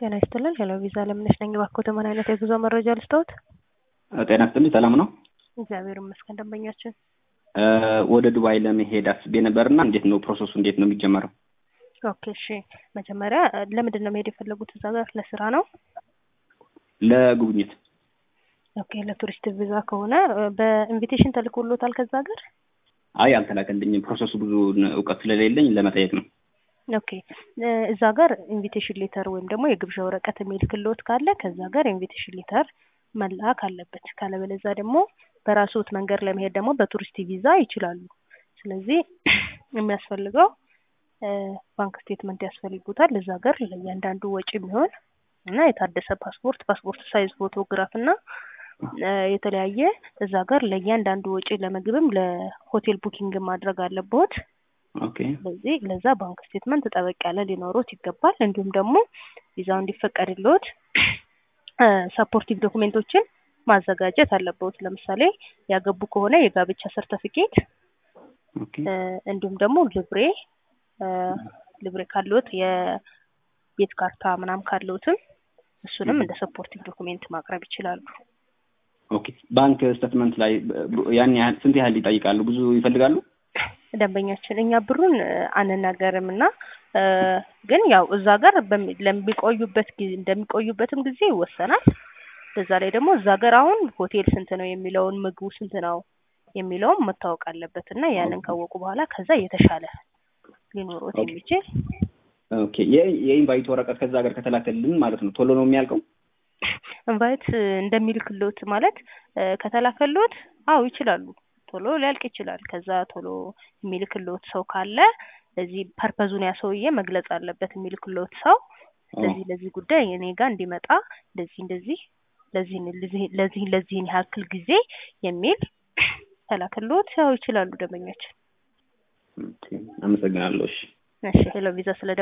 ጤና ይስጥልን ሄሎ ቪዛ ለምነሽ ነኝ። እባክዎት ምን አይነት የጉዞ መረጃ ልስጥዎት? ጤና ይስጥልኝ ሰላም ነው? እግዚአብሔር ይመስገን። ደንበኛችን ወደ ዱባይ ለመሄድ አስቤ ነበርና እንዴት ነው ፕሮሰሱ? እንዴት ነው የሚጀመረው? ኦኬ እሺ። መጀመሪያ ለምንድን ነው መሄድ የፈለጉት እዛ ጋር? ለስራ ነው? ለጉብኝት። ኦኬ ለቱሪስት ቪዛ ከሆነ በኢንቪቴሽን ተልኮሎታል ከዛ ሀገር? አይ አልተላከልኝም። ፕሮሰሱ ብዙ እውቀት ስለሌለኝ ለመጠየቅ ነው። ኦኬ እዛ ጋር ኢንቪቴሽን ሌተር ወይም ደግሞ የግብዣ ወረቀት የሚልክልዎት ካለ ከዛ ጋር ኢንቪቴሽን ሌተር መላክ አለበት። ካለበለዛ ደግሞ በራስዎት መንገድ ለመሄድ ደግሞ በቱሪስት ቪዛ ይችላሉ። ስለዚህ የሚያስፈልገው ባንክ ስቴትመንት ያስፈልጉታል። እዛ ሀገር ለእያንዳንዱ ወጪ የሚሆን እና የታደሰ ፓስፖርት፣ ፓስፖርት ሳይዝ ፎቶግራፍ እና የተለያየ እዛ ጋር ለእያንዳንዱ ወጪ ለምግብም ለሆቴል ቡኪንግ ማድረግ አለብዎት። ኦኬ ስለዚህ ለዛ ባንክ ስቴትመንት ጠበቅ ያለ ሊኖሩት ይገባል። እንዲሁም ደግሞ ቪዛው እንዲፈቀድልዎት ሰፖርቲቭ ዶኩሜንቶችን ማዘጋጀት አለብዎት። ለምሳሌ ያገቡ ከሆነ የጋብቻ ሰርተፊኬት ኦኬ እንዲሁም ደግሞ ልብሬ ልብሬ ካለዎት የቤት ካርታ ምናምን ካለዎትም እሱንም እንደ ሰፖርቲቭ ዶኩሜንት ማቅረብ ይችላሉ። ኦኬ ባንክ ስቴትመንት ላይ ያን ያህል ስንት ያህል ይጠይቃሉ? ብዙ ይፈልጋሉ? ደንበኛችን እኛ ብሩን አንናገርም እና ግን ያው እዛ ጋር ለሚቆዩበት ጊዜ እንደሚቆዩበትም ጊዜ ይወሰናል። በዛ ላይ ደግሞ እዛ ጋር አሁን ሆቴል ስንት ነው የሚለውን ምግቡ ስንት ነው የሚለውም መታወቅ አለበት እና ያንን ካወቁ በኋላ ከዛ የተሻለ ሊኖሮት የሚችል ኦኬ የኢንቫይት ወረቀት ከዛ ሀገር ከተላከልን ማለት ነው ቶሎ ነው የሚያልቀው? ኢንቫይት እንደሚልክልዎት ማለት ከተላከልዎት አዎ ይችላሉ ቶሎ ሊያልቅ ይችላል። ከዛ ቶሎ የሚልክልዎት ሰው ካለ ለዚህ ፐርፐዙን ያ ሰውዬ መግለጽ አለበት። የሚልክልዎት ሰው ለዚህ ለዚህ ጉዳይ እኔ ጋር እንዲመጣ እንደዚህ እንደዚህ ለዚህ ለዚህ ለዚህን ያክል ጊዜ የሚል ተላክልዎት ያው ይችላሉ ደንበኛችን። አመሰግናለሁ። እሺ እሺ ሄሎ ቪዛ ስለ